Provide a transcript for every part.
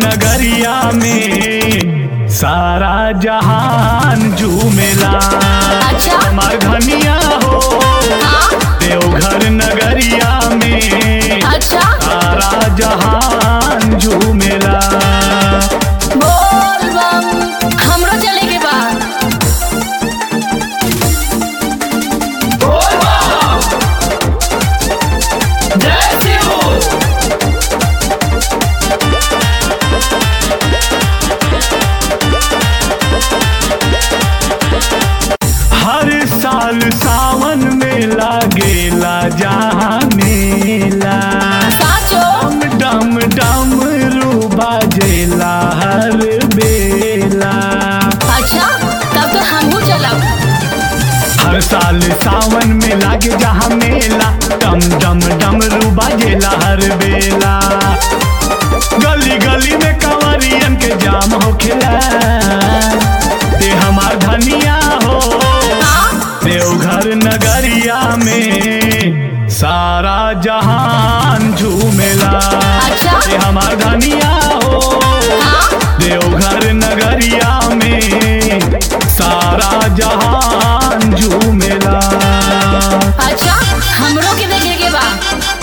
नगरिया में सारा जहान झूमेला अच्छा। हमार धनिया हो हाँ देवघर नगरिया में अच्छा सारा जहान झूमेला बोल बम हमरो चले के बा हर साल सावन में लागेला जहाँ मेला साचो डम डम डम रू बाजेला हर बेला अच्छा तब तो हमहू चलब हर साल सावन में लागे जहाँ मेला डम डम डम रू बाजेला हर बेला गली गली में कंवरियन के जाम हो खिला ते हमार धनिया हो हाँ देवघर नगरिया में सारा जहान झूमेला अच्छा। ते हमार धनिया हो हाँ देवघर नगरिया में सारा जहान झूमेला अच्छा हमरो के देखे के बा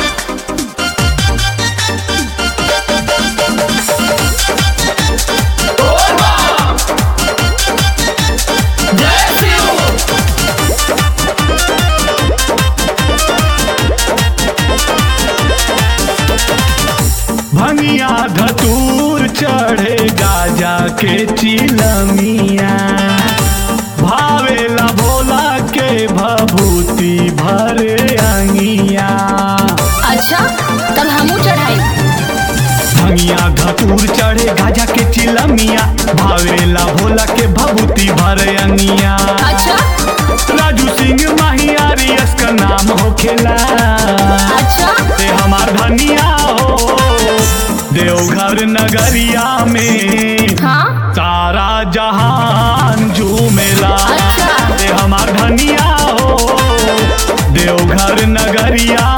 भंगिया धतूर चढ़े गाजा के चिलमिया भावेला भोला के भभूति भरे अंगिया अच्छा तब हमहू चढ़ाई भंगिया धतूर चढ़े गाजा के चिलमिया भावेला भोला के भभूति भरे अंगिया अच्छा राजू सिंह माहियारी इसका नाम हो खेला अच्छा ते हमार धनिया हो देवघर नगरिया में हाँ सारा जहान झूमेला अच्छा। ते हमार धनिया हो देवघर नगरिया